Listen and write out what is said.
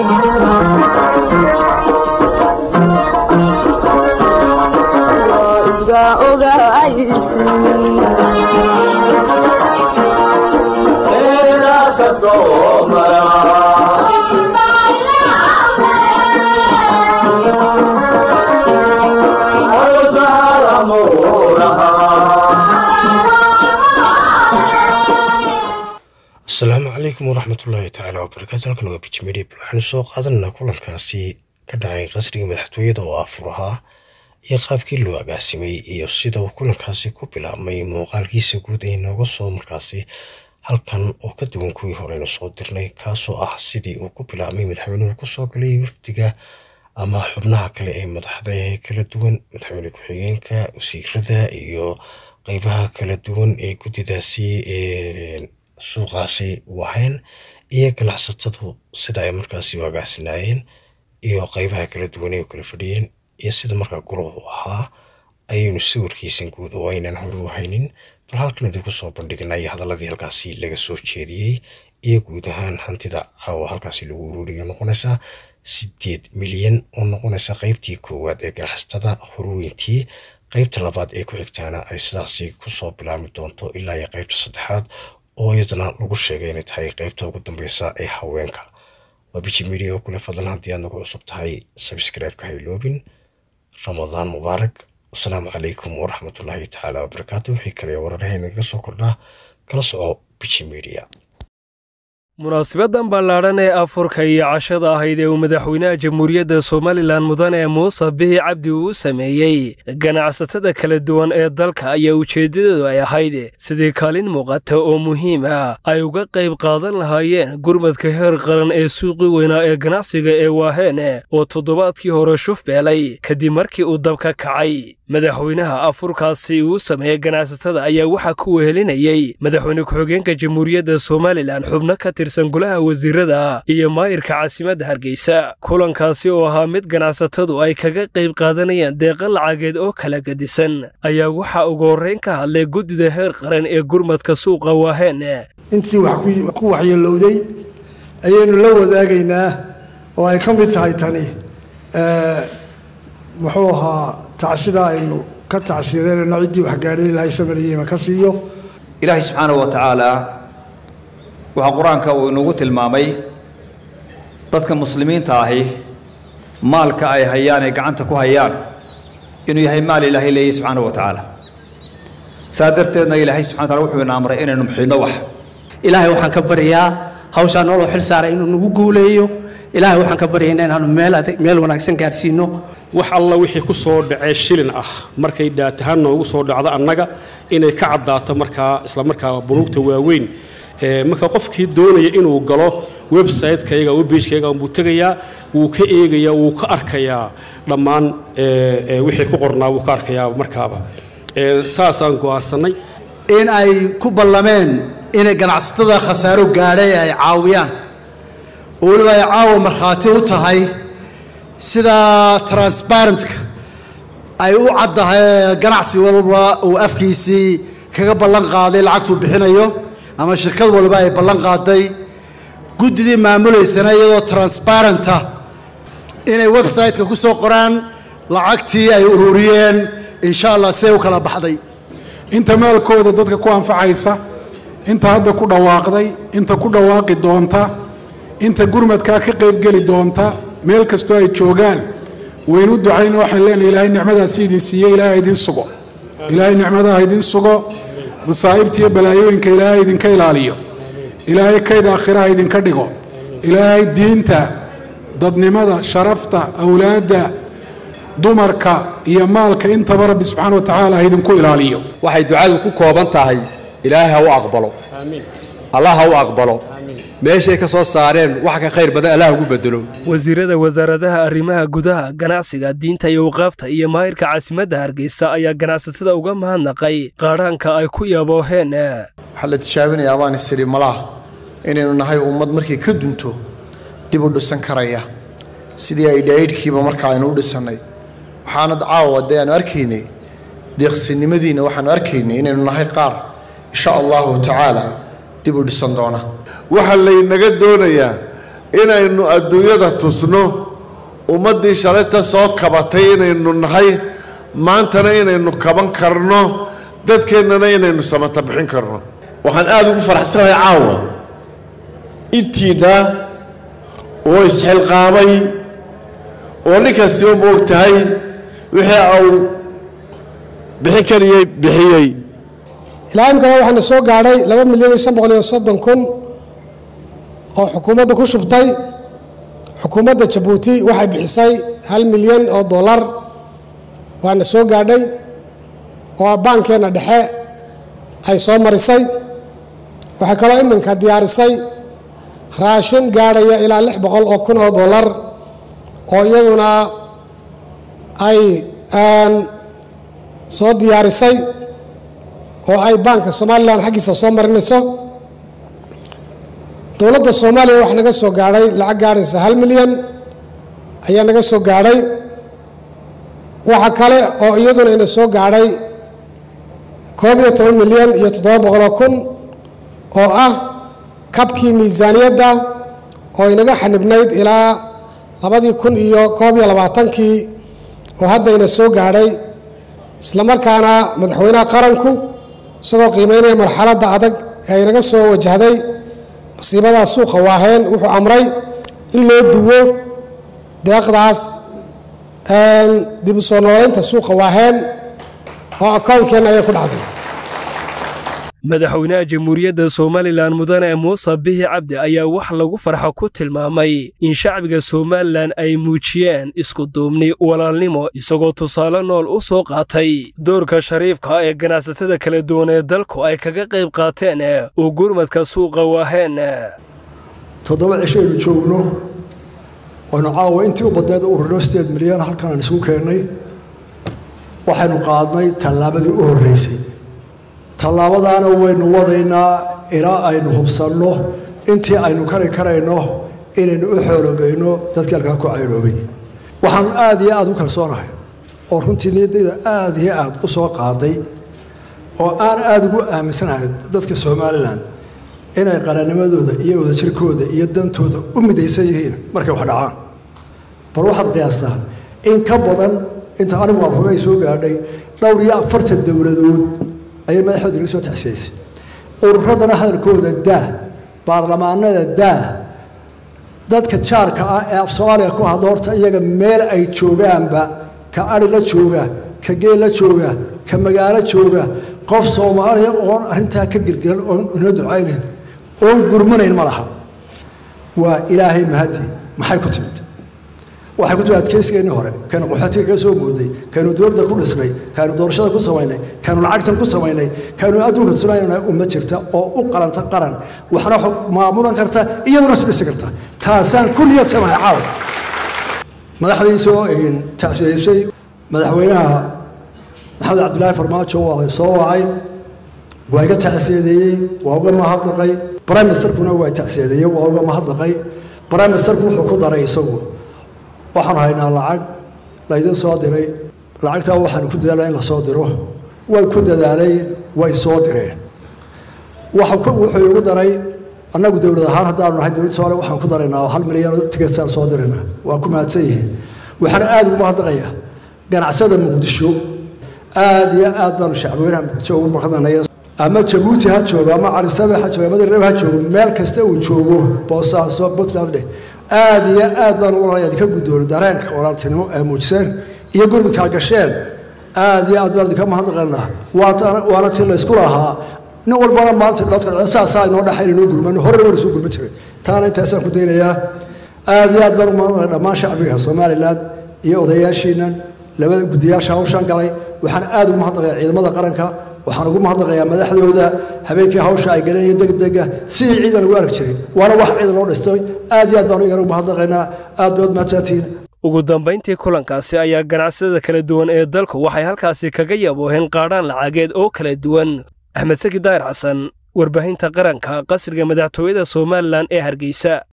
asalaamu calaykum waraxmatullaahi tacaala wabarakaatu halkan waa bijmedib waxaanu soo qaadananaa kulankaasi ka dhacay qasriga madaxtooyada oo afur ahaa iyo qaabkii loo agaasimay iyo sida uu kulankaasi ku bilaabmay muuqaalkiisa guud ee nooga soo markaasi halkan oo ka duwan kuwii horeynu soo dirnay kaasoo ah sidii uu ku bilaabmay madaxweynuhu kusoo galay wafdiga ama xubnaha kale ee madaxda ee kala duwan madaxweyne ku-xigeenka wasiirada iyo qeybaha kala duwan ee guddidaasi ee suuqaasi wahayn iyo ganacsatadu sida ay markaasi u agaasinaayeen iyo qeybaha kala duwan ee u kala fadhiyeen iyo sida markaa guluhu ahaa ayaynu sawirkiisan guud oo aynan hore u haynin bal halkan idinku soo bandhignay hadaladii halkaasi laga soo jeediyey iyo guud ahaan hantida caawa halkaasi lagu uruuriya noqonaysa sideed milyan oo noqonaysa qeybtii koowaad ee ganacsatada horweyntii qeybta labaad ee ku xigtaana ay sidaasi kusoo bilaabmi doonto ilaa iyo qeybta saddexaad oo iyadana lagu sheegay inay tahay qeybta ugu dambeysa ee haweenka waa biji media oo kule fadlan haddii aad nagu cusub tahay sabscribe-ka hayloobin ramadaan mubaarak wasalaamu calaykum waraxmatullaahi tacaala wabarakaatu wixii kale wararahayna kaga soo kordhaa kala soco biji media munaasibadan ballaadhan ee afurka iyo cashada ahayd ee uu madaxweynaha jamhuuriyadda somalilan mudane muuse bihi cabdi uu sameeyey ganacsatada kala duwan ee dalka ayaa ujeeddadoodu ay ahayd sidii kaalin muuqata oo muhiim ah ay uga qayb qaadan lahaayeen gurmadka heer qaran ee suuqii weynaa ee ganacsiga ee waaheene oo toddobaadkii hore shuf beelay kadib markii uu dabka kacay madaxweynaha afurkaasi uu sameeyey ganacsatada ayaa waxaa ku wehelinayey madaxweyne ku-xigeenka jamhuuriyadda somalilan xubno ka tirsan golaha wasiirada iyo maayirka caasimadda hargeysa kulankaasi oo ahaa mid ganacsatadu ay kaga qayb qaadanayaan deeqa lacageed oo kala gedisan ayaa waxaa ugu horrayn ka hadlay guddida heer qaran ee gurmadka suuqa waaheene intii wax ku waxyeelowday ayaynu la wadaagaynaa oo ay ka mid tahay tani muxuu ahaa tacsida aynu ka tacsiyadeynayno ciddii wax gaadhay ilaahay samariyeyma ka siiyo ilaahay subxaanahu wa tacaala waxaa qur-aanka uu inugu tilmaamay dadka muslimiinta ahi maalka ay hayaan ee gacanta ku hayaan inuu yahay maal ilaahay leeyahy subxaanahu wa tacaala saa darteedna ilaahay subxana wataala wuxuu ina amray inaynu muxidno wax ilaahay waxaan ka baryaa hawshaa nooloo xil saaray inuu nagu guuleeyo ilaahay waxaan ka baryaynaa inaanu meel meel wanaagsan gaadhsiino wax alla wixii ku soo dhacee shilin ah markay dhaatahaan noogu soo dhacdo annaga inay ka caddaato markaa isla markaa bunuugta waaweyn marka qofkii doonaya inuu galo website-kayga webpage-kayga buu tegayaa wuu ka eegayaa wuu ka arkayaa dhammaan wixii ku qornaa wuu ka arkayaa markaaba saasaan go'aansannay in ay ku ballameen inay ganacsatada khasaaro gaadhay ay caawiyaan oo weliba ay caawa markhaati u tahay sida transbarentka ay u caddahay ganacsi walba uu afkiisii kaga ballan qaaday lacagtuu bixinayo ama shirkad walba ay ballan qaaday guddidii maamulaysana iyadoo transbarenta inay website-ka ku soo qoraan lacagtii ay ururiyeen insha allah see u kala baxday inta maalkooda dadka ku anfacaysa inta hadda ku dhawaaqday inta ku dhawaaqi doonta inta gurmadkaa ka qaybgeli doonta meel kastoo ay joogaan waynu ducayna waxaan leenahay ilaahay nicmadaasi idin siiye ilaahay idin sugo ilaahay nicmadaha idin sugo masaa'ibta iyo balaayooyinka ilaahay idinka ilaaliyo ilaahay kayd aakhiraha idinka dhigo ilaahay diinta dadnimada sharafta awlaadda dumarka iyo maalka intaba rabbi subxaana wa tacaala ha idinku ilaaliyo waxay ducadu ku kooban tahay ilaahay ha u aqbalo allah ha u aqbalo meeshay ka soo saareen wax ka khayr badan allah ugu bedelo wasiirada wasaaradaha arrimaha gudaha ganacsiga diinta iyo waqaafta iyo maayirka caasimadda hargeysa ayaa ganacsatada uga mahadnaqay qaadhaanka ay ku yabooheen waxaa la tijaabinayaa baan isiri malaha inaynu nahay ummad markay ka dunto dib u dhisan karaya sidii ay dhaydhkiiba marka aynu u dhisannay waxaana caawa dee aanu arkaynay deeqsinimadiina waxaanu arkaynay inaynu nahay qaar insha allahu tacaala dib u dhisan doona waxaa laynaga doonayaa inaynu adduunyada tusno ummaddii shalayta soo kabatay inaynu nahay maantana inaynu kaban karno dadkeennana inaynu samata bixin karno waxaan aada ugu faraxsanahay caawa intiina oo isxilqaamay oo nin kasti u moog tahay wixii uu bixin kariyey bixiyey ilaa imkada waxaana soo gaadhay laba milyan iyo shan boqol iyo soddon kun oo xukuumadda ku shubtay xukuumadda jabuuti waxay bixisay hal milyan oo dollar waana soo gaadhay oo baankeenna dhexe ay soo marisay waxay kaloo iminka diyaarisay raashin gaadhaya ilaa lix boqol oo kun oo dollar oo iyaduna ay soo diyaarisay oo ay baanka somalilan xaggiisa soo marinayso dowladda soomaaliya waxaa naga soo gaadhay lacag gaadhaysa hal milyan ayaa naga soo gaadhay waxa kale oo iyaduna ina soo gaadhay koob iyo toban milyan iyo toddoba boqoloo kun oo ah kabkii miisaaniyadda oo inaga xanibnayd ilaa labadii kun iyo koob iyo labaatankii oo hadda ina soo gaadhay islamarkaana madaxweynaha qaranku isagoo qiimeynaya marxaladda adag ee inaga soo wajahday masiibadaa suuqa waaheen wuxuu amray in loo duwo deeqdaas dib u soo noolaynta suuqa waaheen oo akoonkeenna ayay ku dhacday madaxweynaha jamhuuriyadda somalilan mudane muuse bihi cabdi ayaa wax lagu farxo ku tilmaamay in shacbiga somalilan ay muujiyeen iskuduubni walaalnimo isagoo tusaale nool u soo qaatay doorka shariifka ee ganacsatada kala duwan ee dalku ay kaga qayb qaateen oo gurmadka suuqa waaheen toddoba cisho aynu joogno waynu caawa intii u badneed u ururno sideed milyan halkan aan isugu keennay waxaynu qaadnay tallaabadii u horreysay tallaabadaana waynu wadaynaa ilaa aynu hubsanno intii aynu kari karayno inaynu u xoolobayno dadkii halkaa ku cayroobay waxaan aad iyo aad u kalsoonahay oo runtii niyaddayda aad iyo aad u soo qaaday oo aan aada ugu aaminsanahay dadka somalilan inay qarannimadooda iyo wadajirkooda iyo dantooda u midaysan yihiin markay wax dhacaan bal waxaad qiyaastaan in ka badan inta anigu aan hubay soo gaadhay dhowr iyo afartan dowladood ayay madaxooda inaga soo taxsiyaysay ururadana hadalkooda daa baarlamaanada daa dadka jaarka ah ee af soomaaliya ku hadla horta iyaga meel ay joogaanba ka ari la jooga ka geel la jooga ka magaalo jooga qof soomaaliya oon arrintaa ka gelgelan oon inoo ducaynayn oon gurmanayn ma laha waa ilaahay mahadi maxay ku timid waxay ku timid adkeysigeennii hore kaynu qaxootiga kaga soo mooday kaynu dowladda ku dhisnay kaynu doorashada ku samaynay kaynu lacagtan ku samaynay kaynu adduunka tusinayna umma jirta oo u qalanta qaran waxna maamulan karta iyaduna isdhisi karta taasaan ku niyad samahay caawa madaxdii soo tacsiyaysay madaxweynaha maxamed cabdilaahi farmaajo waa soo wacay waa iga tacsiyadeeyey waa uga mahadnaqay prime ministerkuna waa tacsiyadeeyey waa uga mahadnaqay prime ministerku wuxuu ku daray isagu waxaanu haynaa lacag laydin soo diray lacagtaa waxaanu ku dadaalaa in la soo diro way ku dadaaleen way soo direen wuxuu igu daray annagu dowlad ahaan haddaanu nahay dowladda soomaaliya waxaan ku daraynaa hal milyan ticketsaan soo diraynaa waa ku mahadsan yihiin waxaan aada ugu mahadnaqayaa ganacsada muqdisho aada iyo aad baanu shacbweynaha muqdisho ugu mahadnaqnaya ama jabuuti ha joogo ama calisabe ha joogo ama dirreb ha joogo meel kasta uu joogo boosaaso puntland dheh aad iyo aad baan ugu nolay idinka guddooni dareenka walaaltinimo ee muujiseen iyo gurmudkaa gasheen aad iyo aad baan idinka mahadnaqaynaa waana tii laysku lahaa nin walbana maanta dadka saasaa inoo dhaxayn inoo gurmano horena waan isuu gurman jiray taana intaasaan ku daynayaa aad iyo aad baan ugu mahadnaqay dhammaan shacbiga somaliland iyo odayaashiinan labada guddiyaasha hawshaan galay waxaan aad ugu mahadnaqayaa ciidamada qaranka waxaan ugu mahadnaqayaa madaxdooda habeenkii hawsha ay galanaya degdega sidii ciidan ugu arki jiray waana wax ciidan loo dhistay aad iyo aad baan igana ugu mahadnaqaynaa aad baad mahadsantihiin ugu dambayntii kulankaasi ayaa ganacsada kala duwan ee dalku waxay halkaasi kaga yabooheen qaadhaan lacageed oo kala duwan axmed saki daahir xasan warbaahinta qaranka qasriga madaxtooyada somalilan ee hargeysa